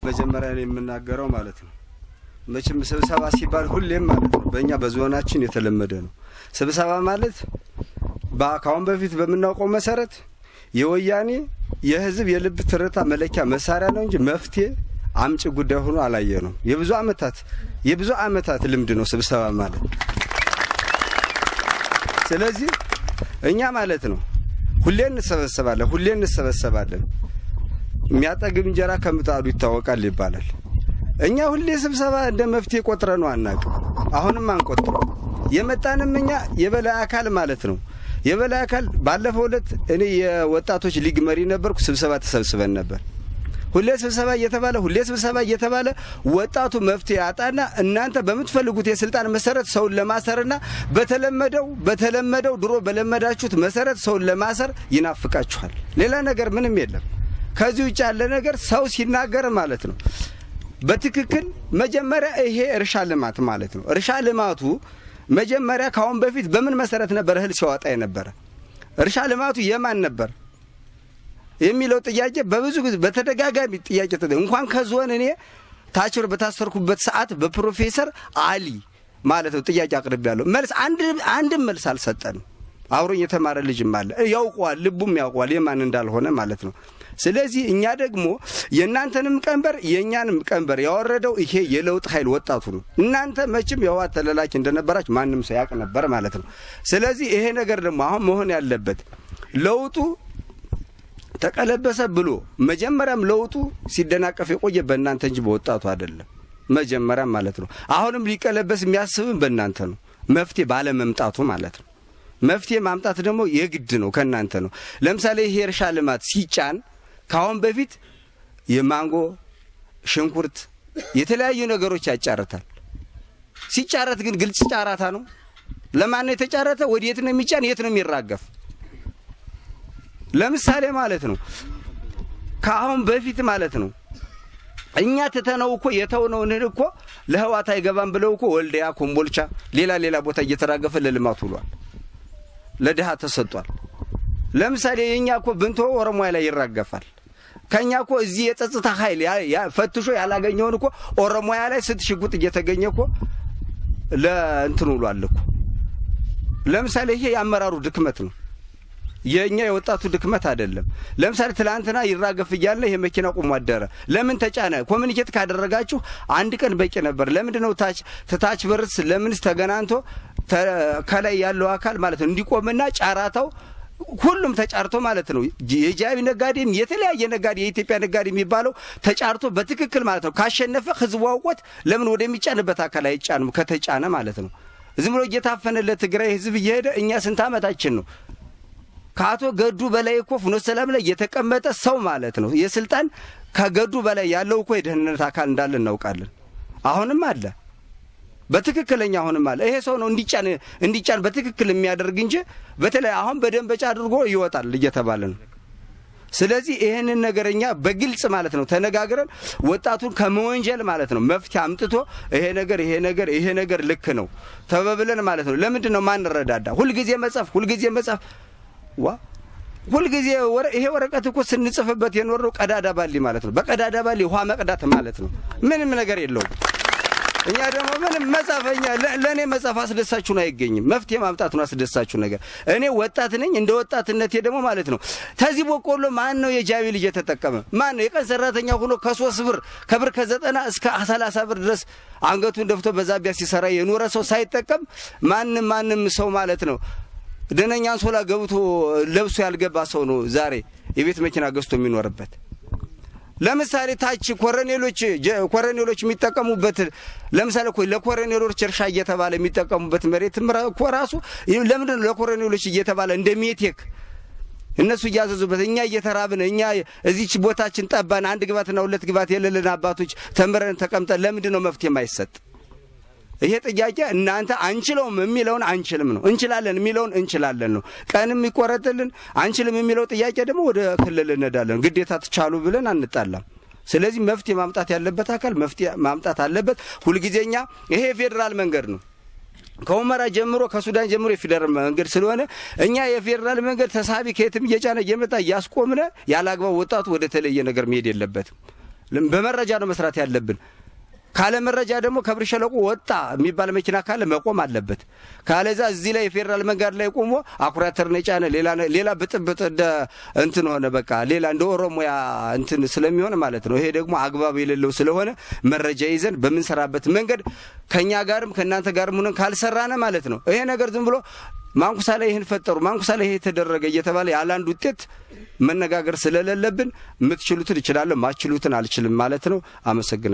መጀመሪያ ላይ የምናገረው ማለት ነው መቼም ስብሰባ ሲባል ሁሌም ማለት ነው በእኛ በዞናችን የተለመደ ነው። ስብሰባ ማለት ከአሁን በፊት በምናውቀው መሰረት የወያኔ የህዝብ የልብ ትርታ መለኪያ መሳሪያ ነው እንጂ መፍትሄ አምጪ ጉዳይ ሆኖ አላየ ነው። የብዙ አመታት የብዙ አመታት ልምድ ነው ስብሰባ ማለት። ስለዚህ እኛ ማለት ነው ሁሌ እንሰበሰባለን፣ ሁሌ እንሰበሰባለን። የሚያጠግብ እንጀራ ከምጣዱ ይታወቃል ይባላል። እኛ ሁሌ ስብሰባ እንደ መፍትሄ ቆጥረ ነው አናውቅም። አሁንም አንቆጥረው። የመጣንም እኛ የበላይ አካል ማለት ነው የበላይ አካል ባለፈው ዕለት እኔ የወጣቶች ሊግ መሪ ነበርኩ። ስብሰባ ተሰብስበን ነበር። ሁሌ ስብሰባ እየተባለ ሁሌ ስብሰባ እየተባለ ወጣቱ መፍትሄ ያጣና እናንተ በምትፈልጉት የስልጣን መሰረት ሰውን ለማሰርና በተለመደው በተለመደው ድሮ በለመዳችሁት መሰረት ሰውን ለማሰር ይናፍቃችኋል። ሌላ ነገር ምንም የለም። ከዚህ ውጭ ያለ ነገር ሰው ሲናገር ማለት ነው በትክክል መጀመሪያ ይሄ እርሻ ልማት ማለት ነው። እርሻ ልማቱ መጀመሪያ ከአሁን በፊት በምን መሰረት ነበር እህል ሲያወጣ የነበረ? እርሻ ልማቱ የማን ነበር የሚለው ጥያቄ በብዙ ጊዜ በተደጋጋሚ ጥያቄ እንኳን ከዞን እኔ ታችር በታሰርኩበት ሰዓት በፕሮፌሰር አሊ ማለት ነው ጥያቄ አቅርቤያለሁ። መልስ አንድም መልስ አልሰጠንም። አብሮኝ የተማረ ልጅም አለ ያውቀዋል፣ ልቡም ያውቀዋል የማን እንዳልሆነ ማለት ነው። ስለዚህ እኛ ደግሞ የእናንተንም ቀንበር የእኛንም ቀንበር ያወረደው ይሄ የለውጥ ኃይል ወጣቱ ነው። እናንተ መቼም የህወሓት ተለላኪ እንደነበራችሁ ማንም ሰው ያውቅ ነበር ማለት ነው። ስለዚህ ይሄ ነገር ደግሞ አሁን መሆን ያለበት ለውጡ ተቀለበሰ ብሎ መጀመሪያም ለውጡ ሲደናቀፍ የቆየ በእናንተ እንጂ በወጣቱ አይደለም። መጀመሪያም ማለት ነው። አሁንም ሊቀለበስ የሚያስብም በእናንተ ነው፣ መፍትሄ ባለመምጣቱ ማለት ነው። መፍትሄ ማምጣት ደግሞ የግድ ነው፣ ከእናንተ ነው። ለምሳሌ ይሄ እርሻ ልማት ሲጫን ከአሁን በፊት የማንጎ ሽንኩርት፣ የተለያዩ ነገሮች ያጫርታል። ሲጫረት ግን ግልጽ ጫራታ ነው። ለማን ነው የተጫረተ? ወዴት ነው የሚጫን? የት ነው የሚራገፍ? ለምሳሌ ማለት ነው ከአሁን በፊት ማለት ነው እኛ ትተነው እኮ የተውነውን እኮ ለህዋት አይገባም ብለው እኮ ወልዲያ፣ ኮምቦልቻ፣ ሌላ ሌላ ቦታ እየተራገፈ ለልማት ውሏል። ለድሃ ተሰጧል። ለምሳሌ የእኛ እኮ ብንቶ ኦሮሞያ ላይ ይራገፋል። ከእኛ እኮ እዚህ የጸጥታ ኃይል ፈትሾ ያላገኘውን እኮ ኦሮሞያ ላይ ስንት ሽጉጥ እየተገኘ እኮ ለእንትን ውሏል እኮ። ለምሳሌ ይሄ የአመራሩ ድክመት ነው። የእኛ የወጣቱ ድክመት አይደለም። ለምሳሌ ትላንትና ይራገፍ እያለ ይሄ መኪና ቆሞ አደረ። ለምን ተጫነ? ኮሚኒኬት ካደረጋችሁ አንድ ቀን በቂ ነበር። ለምንድን ነው ታች ትታች በርስ ለምንስ ተገናንቶ ከላይ ያለው አካል ማለት ነው እንዲቆምና ጫራታው ሁሉም ተጫርቶ ማለት ነው የጃቢ ነጋዴም የተለያየ ነጋዴ የኢትዮጵያ ነጋዴ የሚባለው ተጫርቶ በትክክል ማለት ነው ካሸነፈ ህዝቡ አውቆት ለምን ወደሚጫንበት አካል አይጫንም? ከተጫነ ማለት ነው ዝም ብሎ እየታፈነ ለትግራይ ህዝብ እየሄደ እኛ ስንት ዓመታችን ነው ከአቶ ገዱ በላይ እኮ ፍኖተ ሰላም ላይ የተቀመጠ ሰው ማለት ነው። የስልጣን ከገዱ በላይ ያለው እኮ የደህንነት አካል እንዳለ እናውቃለን። አሁንም አለ በትክክለኛ አሁንም አለ። ይሄ ሰው ነው እንዲጫን እንዲጫን በትክክል የሚያደርግ እንጂ በተለይ አሁን በደንበጫ አድርጎ ይወጣል እየተባለ ነው። ስለዚህ ይህንን ነገር እኛ በግልጽ ማለት ነው ተነጋግረን ወጣቱን ከመወንጀል ማለት ነው መፍትሄ አምጥቶ ይሄ ነገር ይሄ ነገር ይሄ ነገር ልክ ነው ተበብለን ማለት ነው። ለምንድን ነው ማንረዳዳ? ሁልጊዜ መጻፍ ሁልጊዜ መጻፍ ዋ ሁልጊዜ ይሄ ወረቀት እኮ ስንጽፍበት የኖረው ቀዳዳ ባሊ ማለት ነው። በቀዳዳ ባሊ ውሃ መቅዳት ማለት ነው። ምንም ነገር የለውም። እኛ ደግሞ ምንም መጻፈኛ ለእኔ መጻፍ አስደሳችሁ ነው አይገኝም። መፍትሄ ማምጣት ነው አስደሳችሁ ነገር። እኔ ወጣት ነኝ። እንደ ወጣትነቴ ደግሞ ማለት ነው ተዚህ በቆሎ ማን ነው የጃቢ ልጅ የተጠቀመ? ማን ነው የቀን ሰራተኛ ሆኖ ከሶስት ብር ከብር ከዘጠና እስከ ሰላሳ ብር ድረስ አንገቱን ደፍቶ በዛቢያ ሲሰራ የኖረ ሰው ሳይጠቀም ማንም ማንም ሰው ማለት ነው ደነኛ አንሶላ ገብቶ ለብሶ ያልገባ ሰው ነው ዛሬ የቤት መኪና ገዝቶ የሚኖርበት። ለምሳሌ ታች ኮረኔሎች ኮረኔሎች የሚጠቀሙበት ለምሳሌ እኮ ለኮረኔሎች እርሻ እየተባለ የሚጠቀሙበት መሬት እኮ ራሱ ለምንድን ነው ለኮረኔሎች እየተባለ እንደ ሜቴክ እነሱ እያዘዙበት እኛ እየተራብን እኛ እዚች ቦታችን ጠባን አንድ ግባትና ሁለት ግባት የሌለን አባቶች ተምረን ተቀምጠን ለምንድን ነው መፍትሄ የማይሰጥ? ይሄ ጥያቄ እናንተ አንችለውም የሚለውን አንችልም ነው፣ እንችላለን የሚለውን እንችላለን ነው። ቀንም ይቆረጥልን አንችልም የሚለው ጥያቄ ደግሞ ወደ ክልል እንሄዳለን። ግዴታ ትቻሉ ብለን አንጣላም። ስለዚህ መፍትሄ ማምጣት ያለበት አካል መፍትሄ ማምጣት አለበት። ሁልጊዜኛ ይሄ የፌዴራል መንገድ ነው። ከሁመራ ጀምሮ ከሱዳን ጀምሮ የፌዴራል መንገድ ስለሆነ እኛ የፌዴራል መንገድ ተሳቢ ከየትም እየጫነ እየመጣ እያስቆምነ ያለ አግባብ ወጣቱ ወደ ተለየ ነገር መሄድ የለበትም። በመረጃ ነው መስራት ያለብን። ካለ መረጃ ደግሞ ከብር ሸለቆ ወጣ የሚባል መኪና ካለ መቆም አለበት። ካለዛ እዚህ ላይ የፌዴራል መንገድ ላይ ቆሞ አኩሪ አተር ነው የጫነ ሌላ ብጥብጥ እንደ እንትን ሆነ በቃ ሌላ እንደ ኦሮሞያ እንትን ስለሚሆን ማለት ነው። ይሄ ደግሞ አግባብ የሌለው ስለሆነ መረጃ ይዘን በምንሰራበት መንገድ ከእኛ ጋርም ከእናንተ ጋርም ሆነን ካልሰራነ ማለት ነው ይሄ ነገር ዝም ብሎ ማንኩሳ ላይ ይህን ፈጠሩ ማንኩሳ ላይ ይሄ የተደረገ እየተባለ ያለ አንድ ውጤት መነጋገር ስለሌለብን የምትችሉትን እችላለሁ ማችሉትን አልችልም ማለት ነው። አመሰግናለሁ።